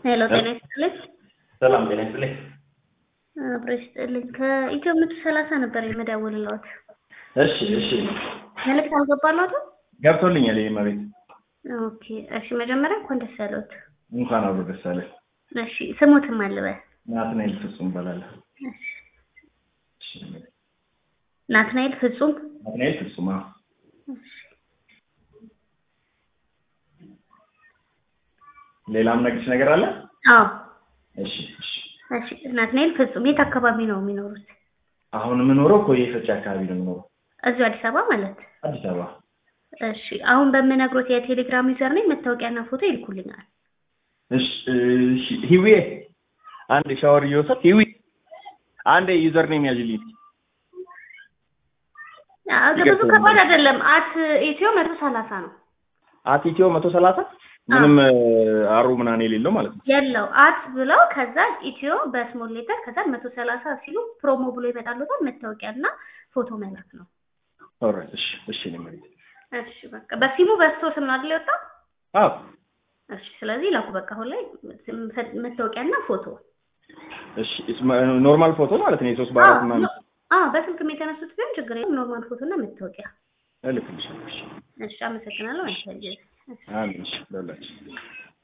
ሄሎ ጤና ይስጥልኝ። ሰላም ጤና ይስጥልኝ። አብሮ ይስጥልኝ። ከኢትዮ መቶ ሰላሳ ነበር የምደውልልዎት። እሺ እሺ መልዕክት አልገባልዎትም? ገብቶልኛል። ይሄ መቤት ኦኬ እሺ። መጀመሪያ እንኳን ደስ ያለዎት። እንኳን አብሮ ደስ አለ። እሺ ስሙትም አልበል። ናትናኤል ፍጹም እባላለሁ። እሺ። ናትናኤል ፍጹም። ናትናኤል ፍጹም አዎ። እሺ። ሌላም ነግርሽ ነገር አለ? አዎ እሺ እሺ። እሺ። ናትናኤል ፍጹም የት አካባቢ ነው የሚኖሩት? አሁን የምኖረው ኮዬ ፈጬ አካባቢ ነው የምኖረው፣ እዚሁ አዲስ አበባ ማለት? አዲስ አበባ። እሺ። አሁን በምነግሮት የቴሌግራም ዩዘር ነኝ መታወቂያና ፎቶ ይልኩልኛል። እሺ እሺ። ሂዊ አንድ ሻወር እየወሰድኩ ሂዊ አንድ ዩዘር ኔም ያዥልኝ። አዎ፣ ብዙ ከባድ አይደለም። አት ኢትዮ መቶ ሰላሳ ነው አት ኢትዮ መቶ ሰላሳ ምንም አሩ ምናምን የሌለው ማለት ነው። የለው አት ብለው ከዛ ኢትዮ በስሞል ሌተር ከዛ መቶ ሰላሳ ሲሉ ፕሮሞ ብሎ ይመጣሉታል። መታወቂያ እና ፎቶ መላክ ነው። ኦልራይት እሺ እሺ። እኔ መቤት እሺ በቃ በሲሙ በስቶ ስም ነው አይደል የወጣው? አዎ እሺ ስለዚህ ላኩ በቃ አሁን ላይ መታወቂያና ፎቶ። እሺ ኖርማል ፎቶ ማለት ነው። የሶስት በአራት ምናምን አዎ በስልክም የተነሱት ቢሆን ችግር የለም። ኖርማል ፎቶ እና መታወቂያ። እልክልሻለሁ። እሺ እሺ አመሰግናለሁ። አንተ አሜን። እሺ ለሁላችን